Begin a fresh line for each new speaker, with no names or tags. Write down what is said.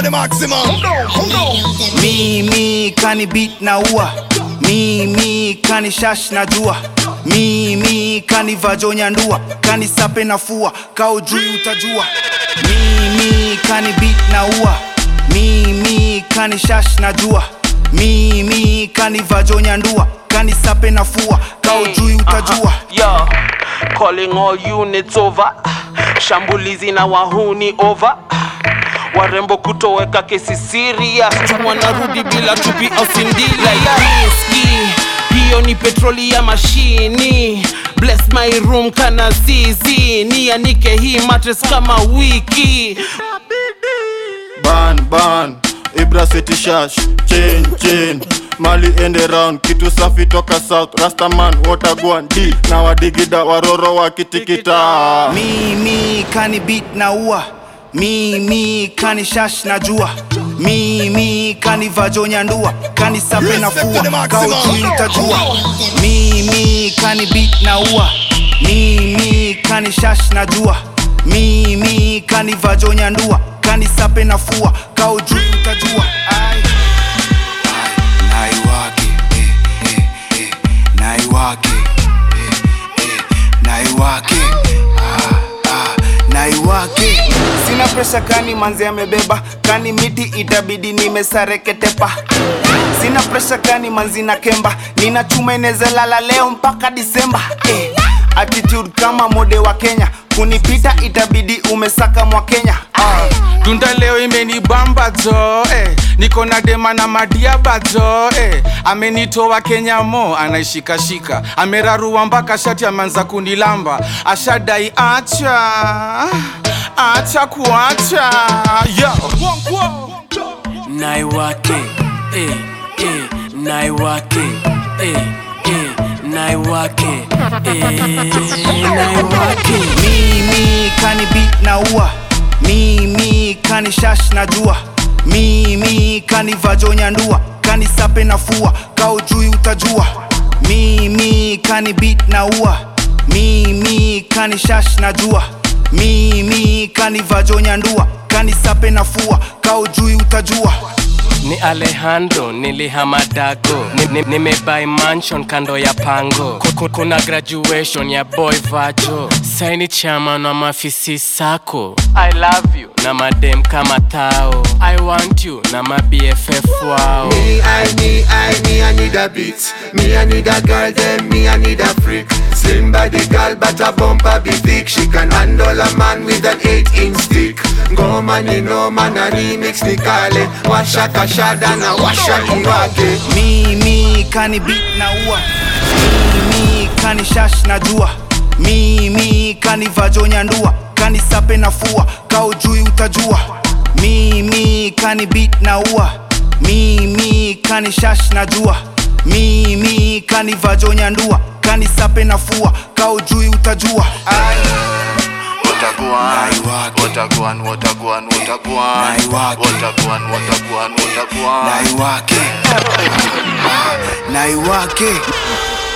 the maximum.
mimi kani beat na ua mimi kani shash na jua mimi kani vajonya ndua kani sape na fua kao juu utajua mimi kani beat na ua mimi kani shash na jua mimi kani vajonya ndua kani sape na fua kao juu utajua
Yo, calling all units over. Shambulizi na wahuni over. Warembo kutoweka kesi serious. Wanarudi bila tupi au sindila ya riski. Hiyo ni petroli ya mashini. Bless my room kana zizi. Nianike hii mattress kama wiki.
ban ban ibra city shash chain chain mali ende round kitu safi toka south rastaman watagwan d na wadigida waroro wakitikita
mimi kani beat na ua mimi kani shash na jua mimi kani vajonya ndua kani sape na fua kao juu utajua mimi kani beat na ua mimi kani shash na jua mimi kani vajonya ndua kani sape na fua kao juu utajua Ai. Ai, naiwake eh, eh, eh, naiwake eh, eh, naiwake ah, ah, naiwake sina presha kani manzi amebeba kani miti itabidi nimesareketepa sina presha kani manzi na kemba nina chuma inezalala leo mpaka disemba eh, attitude kama mode wa kenya kunipita itabidi umesaka mwa kenya ah.
tunda leo imenibamba jo eh. niko na dema na madiaba jo eh. amenitoa kenya mo anaishikashika amerarua mpaka shati ameanza kunilamba ashadai acha acha kuacha yo
naiwake eh, eh, naiwake eh, eh, naiwake eh, naiwake
mimi kani beat na ua mimi kani shash na jua mimi kani vajonya ndua kani sape na fua kao juu utajua mimi kani beat na ua mimi kani shash na jua mimi kani vajonya ndua kani sape na fua kao juu utajua
ni alejandro nilihamadago nimebai ni, nimebuy mansion kando ya pango Kuku, kuna graduation ya boy vajo saini chairman wa mafisi sako i love you na madem kama tao i want you na mabff wao
Me, I, me, I, me, I need a beat. Me, I need a girl, then me, I need a freak. Slim body girl, but a bumper be thick. She can handle a man with an eight inch stick. Go man, you know man, a remix ni kale. Washa kashada na washa kiwake.
mimi kani beat na ua mimi kani shash na jua mimi kani vajonya ndua kani sape na fua kao juu utajua mimi kani beat na ua mimi kani shash na jua mimi kani vajonya ndua kani sape na fua kao juu utajua Ai.
Wataguan,
Naiwake.
wataguan, wataguan, wataguan,
Naiwake.
wataguan, wataguan, wataguan.
naiwake Ah, naiwake